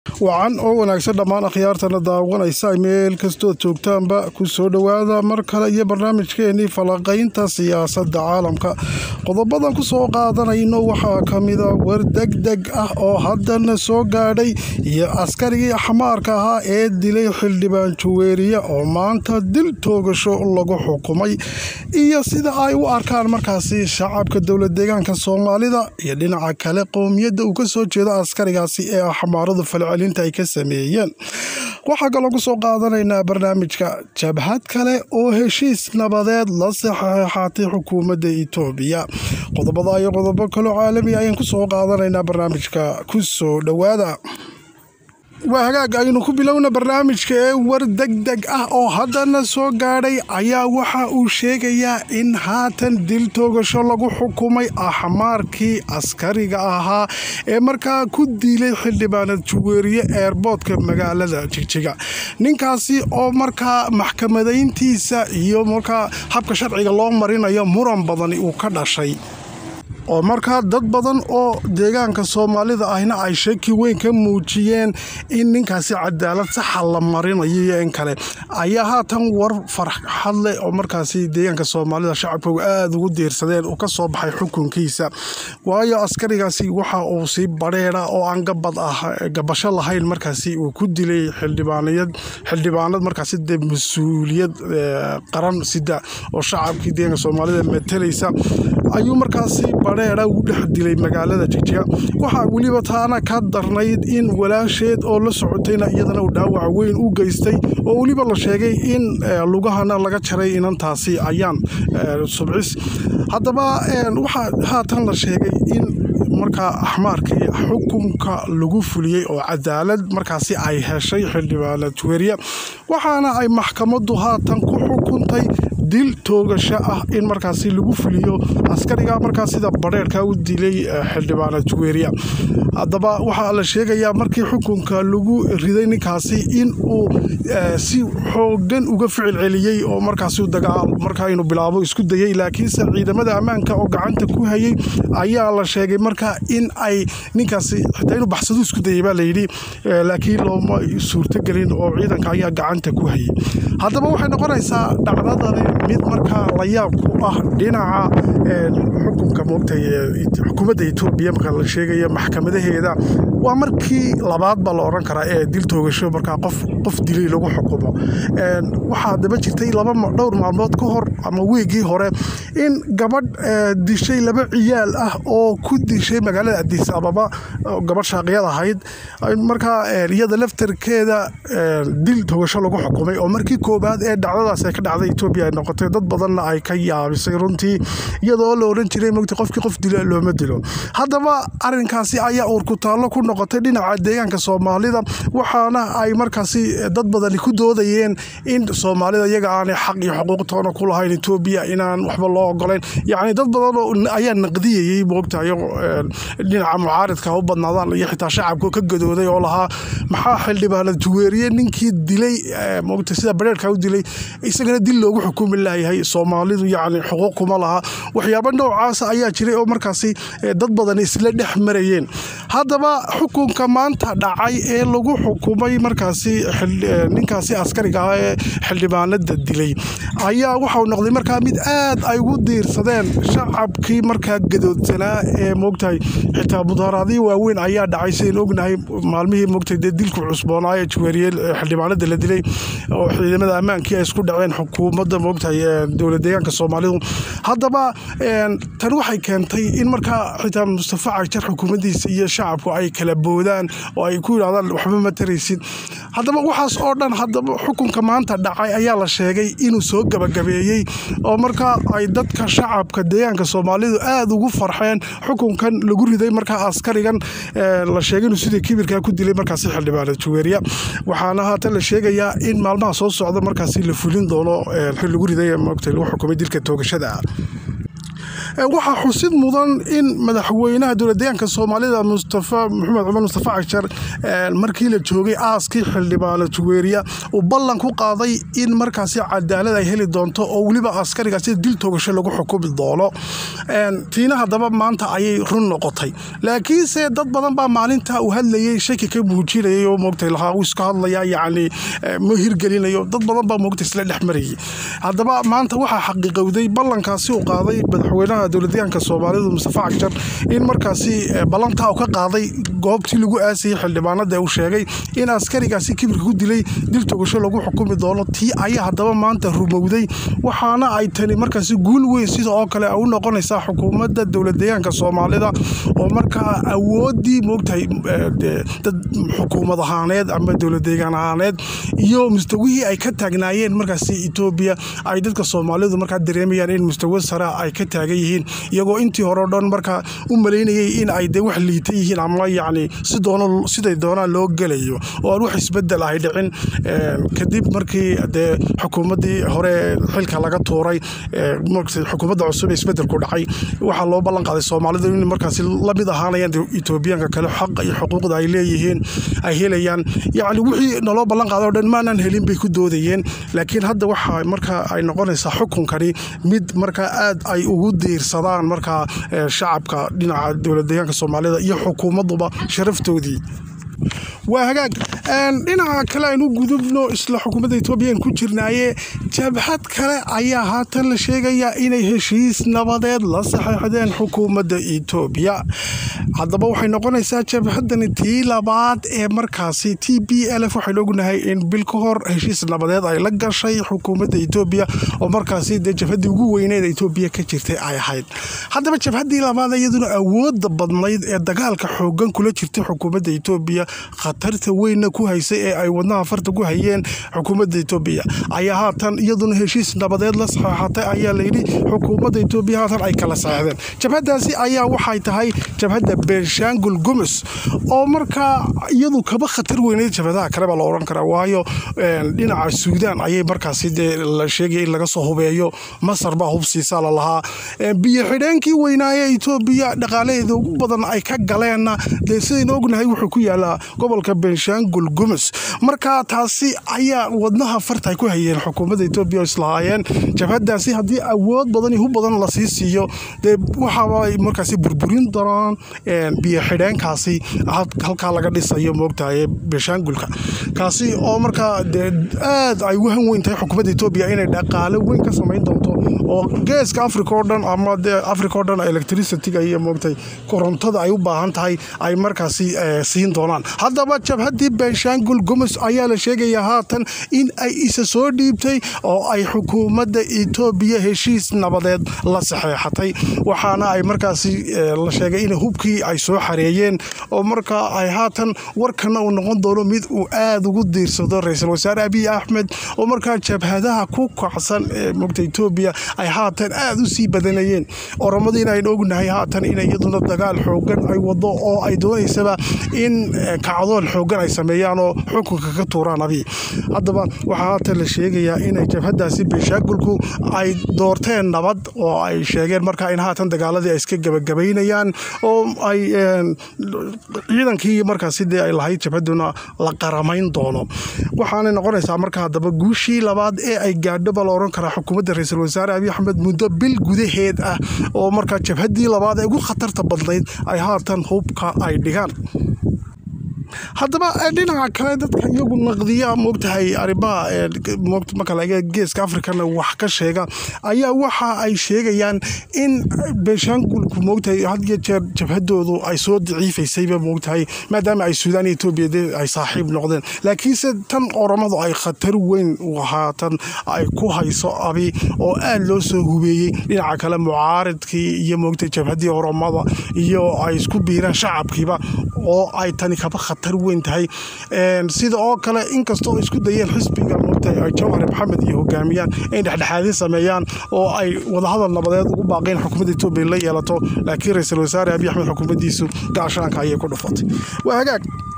wacan oo wanaagsan dhammaan akhyaartana daawanaysa meel kastood joogtaanba ku soo dhowaada mar kale iyo barnaamijkeenii falaqaynta siyaasadda caalamka qodobadan ku soo qaadanayno waxaa ka mida war degdeg ah oo haddana soo gaadhay iyo askarigii xamaarka ahaa ee dilay xildhibaan juweeriye oo maanta dil toogasho lagu xukumay iyo sida ay u arkaan markaasi shacabka dowlad deegaanka soomaalida iyo dhinaca kale qowmiyadda uu ka soo jeedo askarigaasi ee xamaaradu falcelinta ay ka sameeyeen waxaa kaloo ku soo qaadanaynaa barnaamijka jabhad kale oo heshiis nabadeed la saxeexaatay xukuumadda itoobiya qodobada iyo qodobo kaloo caalami ayaan ku soo qaadanaynaa barnaamijka ku soo dhowaada waa hagaag aynu ku bilowna barnaamijka ee war deg deg ah oo haddana soo gaadhay ayaa waxa uu sheegayaa in haatan dil toogasho lagu xukumay axmaarkii askariga ahaa ee markaa ku dilay xildhibaanad juweeriye eerboodka magaalada jigjiga ninkaasi oo markaa maxkamadayntiisa iyo markaa habka sharciga loo marinayo muran badani uu ka dhashay oo markaa dad badan oo deegaanka soomaalida ahna ay shaki weyn ka muujiyeen in ninkaasi cadaalad saxa la marinayo iyo in kale ayaa haatan war farxad leh oo markaasi deegaanka soomaalida shacabkooga aada ugu diirsadeen uu ka soo baxay xukunkiisa waayo askarigaasi waxa uu si badheera oo aan gabad ah gabasho lahayn markaasi uu ku dilay xildhibaanayad xildhibaanad markaasi dee mas-uuliyad qaran sida oo shacabkii deegaanka soomaalida matalaysa ayuu markaasi badheera ugu dhex dilay magaalada jigjiga waxaa weliba taana ka darnayd in walaasheed oo la socotayna iyadana uu dhaawac weyn u geystay oo weliba la sheegay in lugahana laga jaray inantaasi ayaan subcis haddaba waxaa haatan la sheegay in markaa axmaarkii xukunka lagu fuliyey oo cadaalad markaasi ay heshay xildhibaanad juweeriya waxaana ay maxkamaddu haatan ku xukuntay dil toogasho ah in markaasi lagu fuliyo askariga markaa sida badheerka u dilay xildhibaanad juweeriya haddaba waxaa la sheegayaa markii xukunka lagu riday ninkaasi in uu si xoogan uga ficil celiyey oo markaasi dagaal markaa inuu bilaabo isku dayey laakiinse ciidamada ammaanka oo gacanta ku hayay ayaa la sheegay markaa in ay ninkaasi xitaa inuu baxsado isku dayay baa layidhi laakiin looma suurtogelin oo ciidanka ayaa gacanta ku hayay haddaba waxay noqonaysaa dhacdadani mid markaa la yaab ku ah dhinaca xukunka moogtay xukuumadda etoobiya marka la sheegaya maxkamadaheeda waa markii labaad baa la odhan karaa ee dil toogasho markaa qof qof dilay lagu xukumo waxaa daba jirtay laba dhowr maalmood ka hor ama weegii hore in gabadh dishay laba ciyaal ah oo ku dishay magaalada adis ababa gabadh shaaqiyad ahayd markaa iyada laftarkeeda dil toogasho lagu xukumay oo markii koobaad ee dhacdadaas ay ka dhacday etoobiya ay noqotay dad badanna ay ka yaabisay runtii iyadoo la odhan jiray mogta qofkii qof dilo looma dilo haddaba arrinkaasi ayaa uurkutaallo ku noqotay dhinaca deegaanka soomaalida waxaana ay markaasi dad badani ku doodayeen in soomaalida iyaga aanay xaq iyo xuquuqtoona ku lahayn etoobiya inaan waxba loo ogolayn yacni dad badan ayaa naqdiyayey moogtahay dhinaca mucaaridka u badnaadaan iyo xitaa shacabka ka gadooday oo lahaa maxaa xildhibaanad juweeriye ninkii dilay moogta sida bareerka u dilay isagana dil loogu xukumi layahay soomaalidu yacni xuquuq kuma laha waxyaaba noocaasa ayaa jiray oo markaasi dad badan isla dhex marayeen haddaba xukunka maanta dhacay ee lagu xukumay markaasi ninkaasi askariga ah ee xildhibaanada dilay ayaa waxau noqday markaa mid aad ay ugu diirsadeen shacabkii markaa gadoodsanaa ee moogtahay xitaa mudaaraadii waaweyn ayaa dhacay sidayn ognahay maalmihii moogtahay dee dilku cusboonaa ee juweeriye xildhibaanada la dilay oo ciidamada ammaankii ay isku dhaceen xukuumadda moogtahay dowlad deegaanka soomaalidu haddaba tan waxay keentay in markaa xitaa mustafa cajar xukuumaddiisa iyo shacabku ay kala boodaan oo ay ku yidhahdaan waxba ma taraysid haddaba waxaas oo dhan haddaba xukunka maanta dhacay ayaa la sheegay inuu soo gabagabeeyey oo markaa ay dadka shacabka deegaanka soomaalidu aada ugu farxeen xukunkan lagu riday markaa askarigan la sheegay inuu sidii kibirkaa ku dilay markaasi xildhibaanad juweeriya waxaana haatan la sheegayaa in maalmaha soo socda markaasi la fulin doono xil lagu riday mogta lagu xukumay dilka toogashada ah waxaa xusid mudan in madaxweynaha dowladdeegaanka soomaalida mustafa maxamed cumar mustafa cashar markii la joogay aaskii xildhibaano juweeriya uu ballan ku qaaday in markaasi cadaalad ay heli doonto oo weliba askarigaasi dil toogasho lagu xukumi doono tiina haddaba maanta ayay run noqotay laakiinse dad badan baa maalinta uu hadlayay shaki ka muujinayay oo moogtay lahaa uu iska hadlaya yacni ma hirgelinayo dad badan baa moogtay isla dhex marayay haddaba maanta waxaa xaqiiqowday ballankaasi uu qaaday madaxweynaha dowladdeegaanka soomaalida mustafa cagjar in markaasi ballantaa uu ka qaaday goobtii lagu aasayay xildhibaanada uu sheegay in askarigaasi kibirka ku dilay dil togasho lagu xukumi doono tii ayaa haddaba maanta rumowday waxaana ay tani markaasi guul weyn sida oo kale u noqonaysaa xukuumadda dowladdeegaanka soomaalida oo markaa awooddii moogtahay dad xukuumad ahaaneed ama dowladdeegaan ahaaneed iyo mustawihii ay ka taagnaayeen markaasi etoobiya ay dadka soomaalidu markaa dareemayaan in mustawa sare ay ka taagan yihiin iyagoo intii hore o dhan markaa u malaynayay in ay de wax liita yihiin ama yacni si doono siday doonaan loo gelayo oo aan wax isbedel ahay dhicin kadib markii dee xukuumaddii hore xilka laga tuuray xukuumadda cusub ee isbedelku dhacay waxaa loo ballan qaaday soomaalidu in markaasi la mid ahaanayaan etoobiyaanka kale xaqa iyo xuquuqda ay leeyihiin ay helayaan yacni wixii naloo ballan qaaday o dhan maanaan helin bay ku doodayeen laakiin hadda waxa markaa ay noqonaysaa xukunkani mid markaa aad ay ugu diirsadaan markaa shacabka dhinaca dowladdeegaanka soomaalida iyo xukuumadduba sharaftoodii waa hagaag dhinaca kale aynu gudubno isla xukuumadda etoobiya ku jirnaaye jabhad kale ayaa haatan la sheegayaa inay heshiis nabadeed la saxeixdeen xukuumadda etoobiya haddaba waxay noqonaysaa jabhadani tii labaad ee markaasi t b l f waxaynu ognahay in bil ka hor heshiis nabadeed ay la gashay xukuumadda etoobiya oo markaasi dee jabhaddii ugu weyneed etoobiya ka jirtay ay ahayd haddaba jabhaddii labaad iyaduna awoodda badnayd ee dagaalka xoogan kula jirtay xukuumadda etoobiya khatarta weynna ku haysay ee ay wadnaha farta ku hayeen xukuumadda etoobiya ayaa haatan iyaduna heshiis nabadeed la saxeexatay ayaa layidhi xukuumadda etoobiya haatan ay kala saxeexdeen jabhaddaasi ayaa waxay tahay jabhadda beenshaangul gumus oo markaa iyadu kaba khatar weyneyd jabhadaha kale baa la odhan karaa waayo dhinaca suudaan ayay markaasi dee la sheegaya in laga soo hubeeyo masar baa hubsiisaa la lahaa biyo xidheenkii weynaaye etoobiya dhaqaalaheeda ugu badan ay ka galeenna dee sidaynu ognahay wuxuu ku yaalaa gobolka benshaangul gumus marka taasi ayaa wadnaha farta ay ku hayeen xukuumadda etoobiya oo islahaayeen jabhadaasi haddii awood badan iyo hub badan la sii siiyo dee waxaay markaasi burburin doonaan biyo xidheenkaasi halkaa laga dhisayo moogtahay benshaangulka kaasi oo markaa dee aad ay wahan weyn tahay xukuumadda etoobiya inay dhaqaalo weyn ka samayn doonto oo geeska africa oo dhan ama dee africa oo dhan electricityga iyo moogtay korontada ay u baahan tahay ay markaasi siin doonaan haddaba jabhaddii benshaangul gumus ayaa la sheegayaa haatan in ay isa soo dhiibtay oo ay xukuumadda etoobiya heshiis nabadeed la saxeexatay waxaana ay markaasi la sheegay in hubkii ay soo xareeyeen oo markaa ay haatan warkana uu noqon doono mid uu aada ugu diirsado ra-iisul wasaare abiy axmed oo markaa jabhadaha ku kacsan ee mogta etoobiya ay haatan aada u sii badanayeen oromadiina aynu ognahay haatan in iyaduna dagaal xoogan ay wado oo ay doonaysaba in kacdoon xoogan ay sameeyaan oo xukunka ka tuuraan abiy haddaba waxaa haatan la sheegayaa inay jabhadaasi beenshaagulku ay doorteen nabad oo ay sheegeen markaa in haatan dagaaladii ay iska gabagabaynayaan oo ay ciidankii markaasi dee ay lahayd jabhaduna la qaramayn doono waxaanay noqonaysaa marka haddaba guushii labaad ee ay gaadho baa la odhan karaa xukuumadda ra-iisul wasaare abiy axmed muddo bil gudaheed ah oo markaa jabhaddii labaad ee ugu khatarta badnayd ay haatan hubka ay dhigaan haddaba dhinaca kale dadka iyagu naqdiya moogtahay arrimaha marka laga geeska afrikana wax ka sheega ayaa waxa ay sheegayaan in beenshaangulku moogtahay had iyo jeer jabhadoodu ay soo daciifaysayba moogtahay maadaama ay suudaan iyo etoobiya dee ay saaxiib noqdeen laakiinse tan oromadu ay khatar weyn haatan ay ku hayso abi oo aad loo soo hubeeyey dhinaca kale mucaaridkii iyo moogtahay jabhaddii oromada iyo ay isku biiraan shacabkiiba oo ay tani kaba khatar weyn tahay sida oo kale inkastoo isku dayeen xisbiga moogtahay jawhar maxamed iyo hogaamiyaan in dhexdhexaadin sameeyaan oo ay wadahadal nabadeed ugu baaqeen xukuumadda etoobiya la yeelato laakiin ra-iisul wasaare abiy axmed xukuumaddiisu gaashaanka ayay ku dhufatay waa hagaag